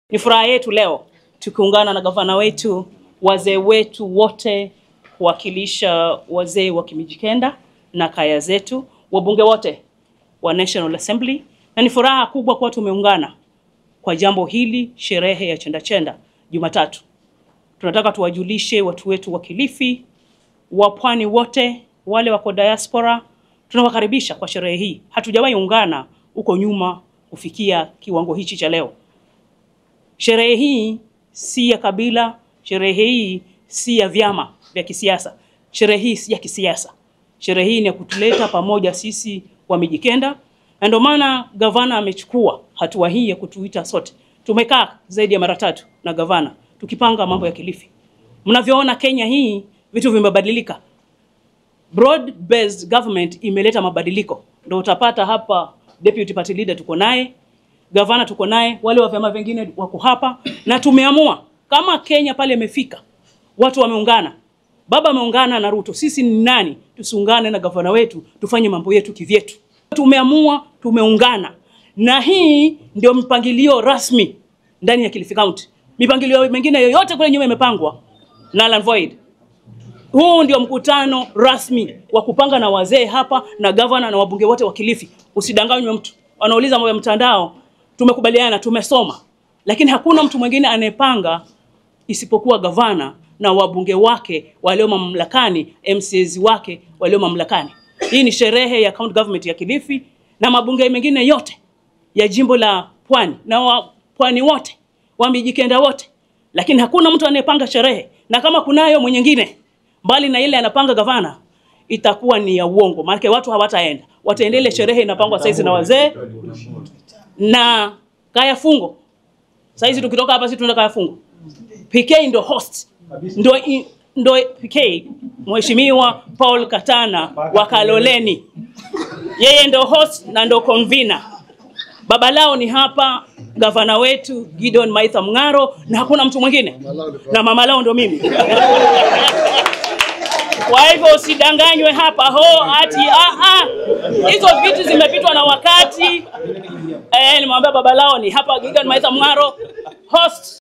Ni furaha yetu leo tukiungana na gavana wetu, wazee wetu wote, kuwakilisha wazee wa Kimijikenda na kaya zetu, wabunge wote wa National Assembly, na ni furaha kubwa kuwa tumeungana kwa jambo hili, sherehe ya chenda chenda Jumatatu. Tunataka tuwajulishe watu wetu wa Kilifi, wa pwani wote, wale wako diaspora, tunawakaribisha kwa sherehe hii. Hatujawahi ungana huko nyuma kufikia kiwango hichi cha leo. Sherehe hii si ya kabila, sherehe hii si ya vyama vya kisiasa, sherehe hii si ya kisiasa. Sherehe hii ni ya kutuleta pamoja sisi wa Mijikenda, na ndio maana gavana amechukua hatua hii ya kutuita sote. Tumekaa zaidi ya mara tatu na gavana tukipanga mambo ya Kilifi. Mnavyoona Kenya hii vitu vimebadilika. Broad based government imeleta mabadiliko, ndio utapata hapa deputy party leader tuko naye, gavana tuko naye, wale wa vyama vingine wako hapa, na tumeamua kama Kenya pale imefika, watu wameungana, baba ameungana na Ruto, sisi ni nani tusiungane na gavana wetu tufanye mambo yetu kivyetu? Tumeamua, tumeungana, na hii ndio mpangilio rasmi ndani ya Kilifi County. Mipangilio mingine yoyote kule nyuma imepangwa null and void. Huu ndio mkutano rasmi wa kupanga na wazee hapa na gavana na wabunge wote wa Kilifi. Usidanganywe mtu. Wanauliza mambo ya mtandao, tumekubaliana, tumesoma. Lakini hakuna mtu mwingine anayepanga isipokuwa gavana na wabunge wake walio mamlakani, MCAs wake walio mamlakani. Hii ni sherehe ya county government ya Kilifi na mabunge mengine yote ya jimbo la Pwani na wa Pwani wote, wa Mijikenda wote. Lakini hakuna mtu anayepanga sherehe, na kama kunayo mwingine mbali na ile anapanga gavana, itakuwa ni ya uongo, maana watu hawataenda, wataendelea. Sherehe inapangwa saizi na wazee na kaya fungo. Saizi tukitoka hapa, sisi tunaenda kaya fungo. PK ndo host, ndo i- ndo PK Mheshimiwa Paul Katana wa Kaloleni, yeye ndo host na ndo convener. Baba lao ni hapa gavana wetu Gideon Maitha Mng'aro, na hakuna mtu mwingine, na mama lao ndo mimi. Kwa hivyo usidanganywe hapa ho ati ah, ah. Hizo vitu zimepitwa na wakati. Eh, nimwambia baba lao ni hapa Gideon Maitha Mng'aro host